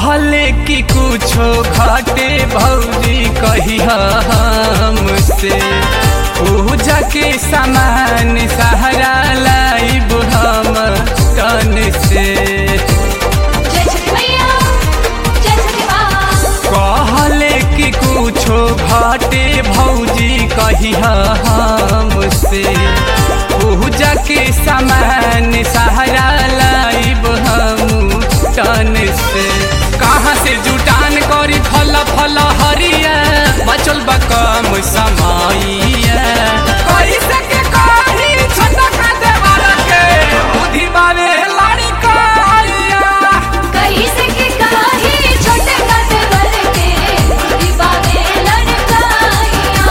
कहले कि कुछो घटे भौजी कही हमसे पूजा के सामान सहारा लाइब हम तन से जय छठी मैया जय छठी माँ कहले कि कुछो घटे भौजी कही हमसे पूजा के सामान सहारा लाइब हम तन से कहाँ से जुटान करी फल फल हरिया बचल बा कम समैया कैसे के कही छटक देवर के बुद्धि बावे लाड़ी कहिया कहीं से के काही छोटे काटे वर के दीवाने लड़काइया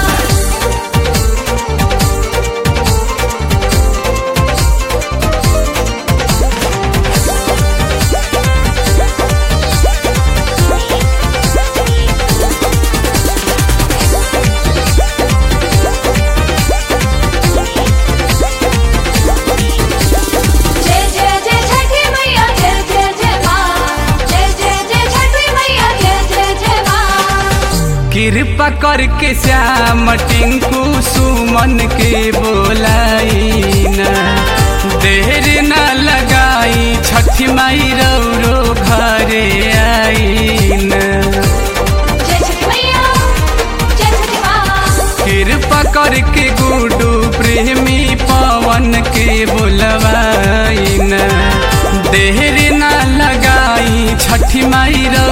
जय जय जय छठी मैया जय जय जय माँ जय जय जय छठी मैया जय जय जय माँ कृपा करके श्याम टिंकू सुमन के बोलाइना देर न लगाई छठी माई रौरो घरे आईना जय छठी मैया जय छठी माँ कृपा करके गुडू प्रेमी पवन के बोलवाइना देर न लगाई छठी माई रौरो